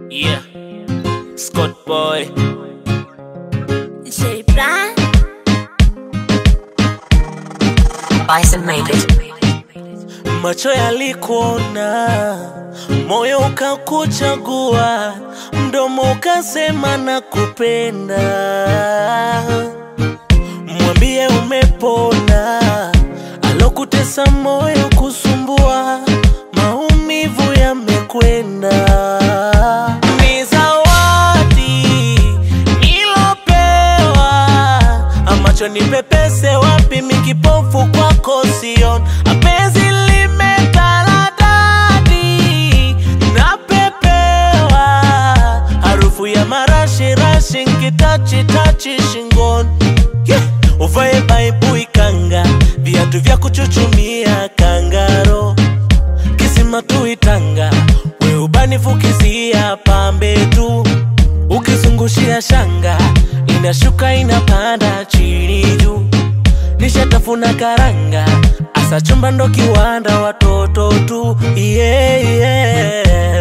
Yeah. Scott Boy. J Plan. Bison made it. Macho yalikuona, moyo ukakuchagua, mdomo ukasema na kupenda. Mwambie umepona, alokutesa moyo kusumbua, maumivu yamekwenda. Ni zawadi nilopewa, amacho nipepese wapi, mikipofu kwako sion, apenzi limetaradadi, napepewa harufu ya marashi rashi, nkitachi tachi shingoni yeah. Uvae baibui kanga, viatu vya kuchuchumia kangaro, kisima tuitanga, we ubanifukizia pambe tu, ukizungushia shanga, inashuka inapanda chini juu, nishatafuna karanga, asa chumba ndo kiwanda, watoto tu yeah, yeah.